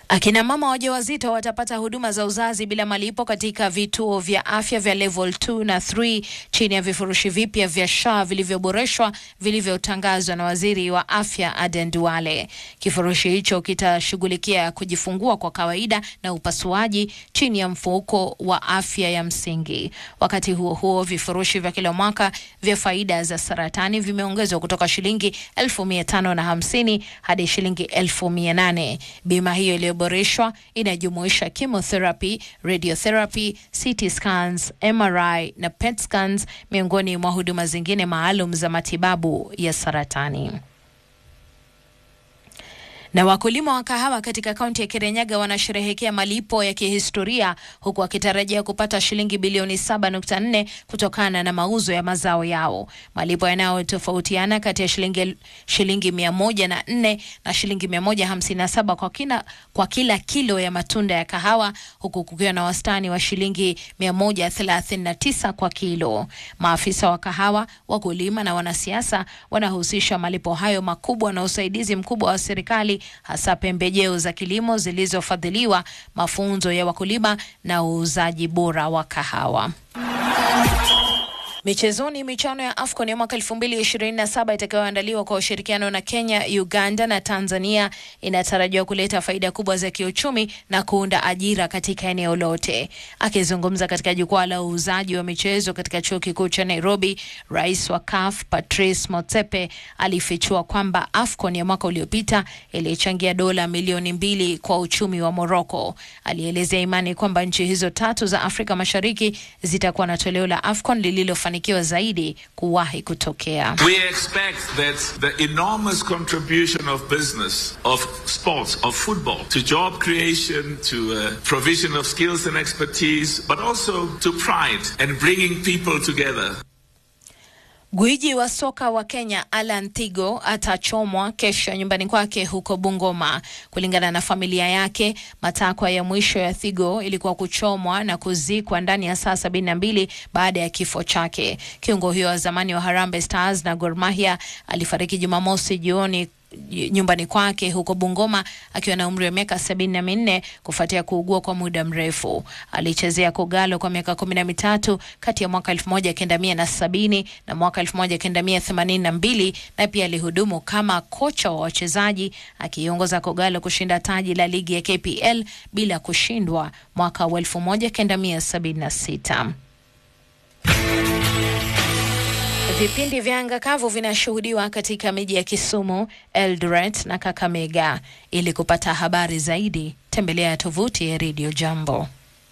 Akina mama wajawazito watapata huduma za uzazi bila malipo katika vituo vya afya vya level 2 na 3 chini ya vifurushi vipya vya SHA vilivyoboreshwa vilivyotangazwa na waziri wa afya Aden Duale. Kifurushi hicho kitashughulikia kujifungua kwa kawaida na upasuaji chini ya mfuko wa afya ya msingi. Wakati huo huo, vifurushi vya kila mwaka vya faida za saratani vimeongezwa kutoka shilingi elfu mia tano na hamsini hadi shilingi elfu mia nane. Bima hiyo iliyoboreshwa inajumuisha chemotherapy, radiotherapy, CT scans, MRI na PET scans miongoni mwa huduma zingine maalum za matibabu ya saratani. Na wakulima wa kahawa katika kaunti ya Kirinyaga wanasherehekea malipo ya kihistoria huku wakitarajia kupata shilingi bilioni 7.4 kutokana na mauzo ya mazao yao. Malipo yanayotofautiana kati ya shilingi shilingi 104 na shilingi 157 kwa kina, kwa kila kilo ya matunda ya kahawa huku kukiwa na wastani wa shilingi 139 kwa kilo. Maafisa wa kahawa, wakulima na wanasiasa wanahusisha malipo hayo makubwa na usaidizi mkubwa wa serikali hasa pembejeo za kilimo zilizofadhiliwa, mafunzo ya wakulima na uuzaji bora wa kahawa. Michezoni, michano ya AFCON ya mwaka 2027 itakayoandaliwa kwa ushirikiano na Kenya, Uganda na Tanzania inatarajiwa kuleta faida kubwa za kiuchumi na kuunda ajira katika eneo lote. Akizungumza katika jukwaa la uuzaji wa michezo katika chuo kikuu cha Nairobi, rais wa CAF Patrice Motsepe alifichua kwamba AFCON ya mwaka uliopita ilichangia dola milioni mbili kwa uchumi wa Morocco. Alielezea imani kwamba nchi hizo tatu za Afrika Mashariki zitakuwa na toleo la AFCON lililofanikiwa zaidi kuwahi kutokea. We expect that the enormous contribution of business, of sports, of football to job creation, to uh, provision of skills and expertise, but also to pride and bringing people together. Gwiji wa soka wa Kenya Alan Thigo atachomwa kesho nyumbani kwake huko Bungoma. Kulingana na familia yake, matakwa ya mwisho ya Thigo ilikuwa kuchomwa na kuzikwa ndani ya saa sabini na mbili baada ya kifo chake. Kiungo huyo wa zamani wa Harambee Stars na Gor Mahia alifariki Jumamosi jioni nyumbani kwake huko Bungoma akiwa na umri wa miaka sabini na minne kufuatia kuugua kwa muda mrefu. Alichezea Kogalo kwa miaka kumi na mitatu kati ya mwaka elfu moja kenda mia na sabini na mwaka elfu moja kenda mia themanini na mbili na pia alihudumu kama kocha wa wachezaji akiongoza Kogalo kushinda taji la ligi ya KPL bila kushindwa mwaka wa elfu moja kenda mia sabini na sita. Vipindi vya anga kavu vinashuhudiwa katika miji ya Kisumu, Eldoret na Kakamega. Ili kupata habari zaidi, tembelea tovuti ya Radio Jambo.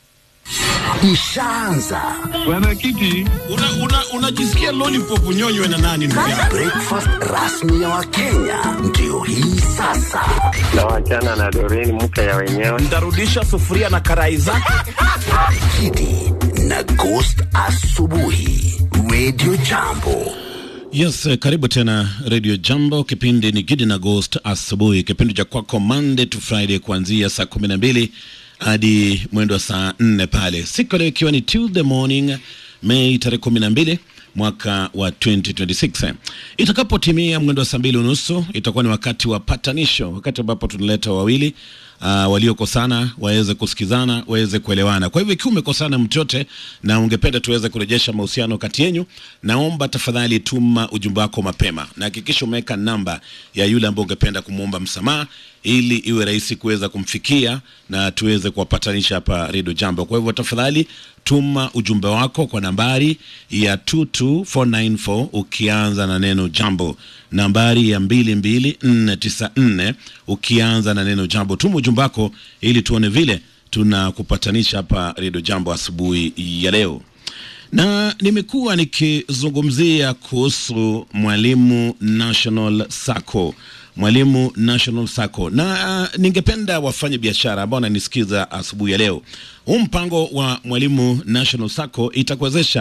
Ishaanza Mwenyekiti, unajisikia una, una lollipop unyonywe na nani ndugu yangu? breakfast rasmi ya Wakenya ndio hii sasa. na wachana na Doreen mke ya wenyewe. Ntarudisha sufuria na karai zake. Kidi na Ghost asubuhi, Radio Jambo. Yes, eh, karibu tena Radio Jambo. Kipindi ni Gidi na Ghost asubuhi, kipindi cha kwako Monday to Friday kuanzia saa kumi na mbili hadi mwendo wa saa nne pale, siku ya leo ikiwa ni Tuesday morning Mei tarehe kumi na mbili mwaka wa 2026. Itakapotimia mwendo wa saa mbili unusu itakuwa ni wakati wa patanisho, wakati ambapo tunaleta wawili uh, waliokosana waweze kusikizana, waweze kuelewana. Kwa hivyo ikiwa umekosana mtu yote na ungependa tuweze kurejesha mahusiano kati yenu, naomba tafadhali tuma ujumbe wako mapema na hakikisha umeweka namba ya yule ambaye ungependa kumwomba msamaha ili iwe rahisi kuweza kumfikia na tuweze kuwapatanisha hapa Redio Jambo. Kwa hivyo tafadhali tuma ujumbe wako kwa nambari ya 22494 ukianza na neno jambo, nambari ya 22494 ukianza na neno jambo. Tuma ujumbe wako ili tuone vile tunakupatanisha hapa Redio Jambo asubuhi ya leo na nimekuwa nikizungumzia kuhusu Mwalimu National Sacco, Mwalimu National Sacco, na uh, ningependa wafanye biashara ambao wananisikiza asubuhi ya leo. Huu mpango wa Mwalimu National Sacco itakuwezesha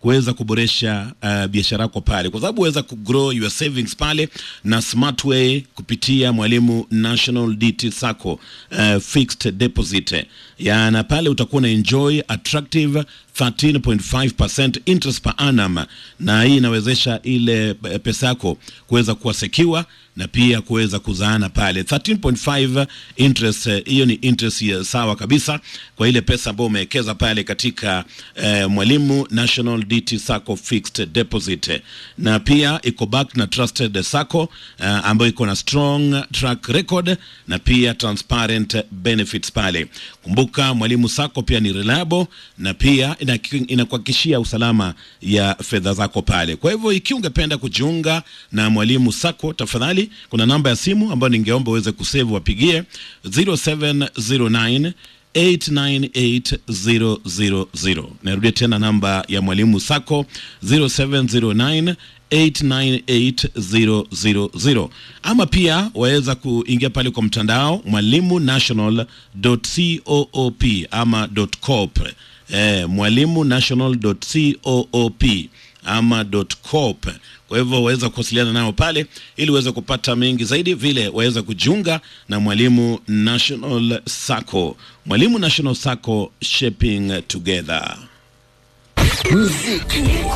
kuweza kuboresha uh, biashara yako pale, kwa sababu waweza kugrow your savings pale na smart way kupitia Mwalimu National DT Sacco uh, fixed deposit ya na pale utakuwa na enjoy attractive 13.5% interest per annum, na hii inawezesha ile eh, pesa yako kuweza kuwa secure na pia kuweza kuzaana pale 13.5 interest eh, hiyo ni interest ya sawa kabisa kwa ile pesa ambayo umewekeza pale katika eh, Mwalimu National DT Sacco fixed deposit, na pia iko back na trusted sacco eh, ambayo iko na strong track record na pia transparent benefits pale. Kumbuka Mwalimu Sacco pia ni reliable na pia ina- inakuhakikishia usalama ya fedha zako pale. Kwa hivyo ikiwa ungependa kujiunga na Mwalimu Sacco, tafadhali kuna namba ya simu ambayo ningeomba uweze kusave, wapigie 0709 898000. Narudia tena namba ya Mwalimu Sacco 0709 898000 ama pia waweza kuingia pale kwa mtandao mwalimu national.coop ama .coop eh, mwalimu national.coop ama .coop. Kwa hivyo waweza kuwasiliana nao pale ili uweze kupata mengi zaidi, vile waweza kujiunga na Mwalimu National Sacco. Mwalimu National Sacco, shaping together. Muziki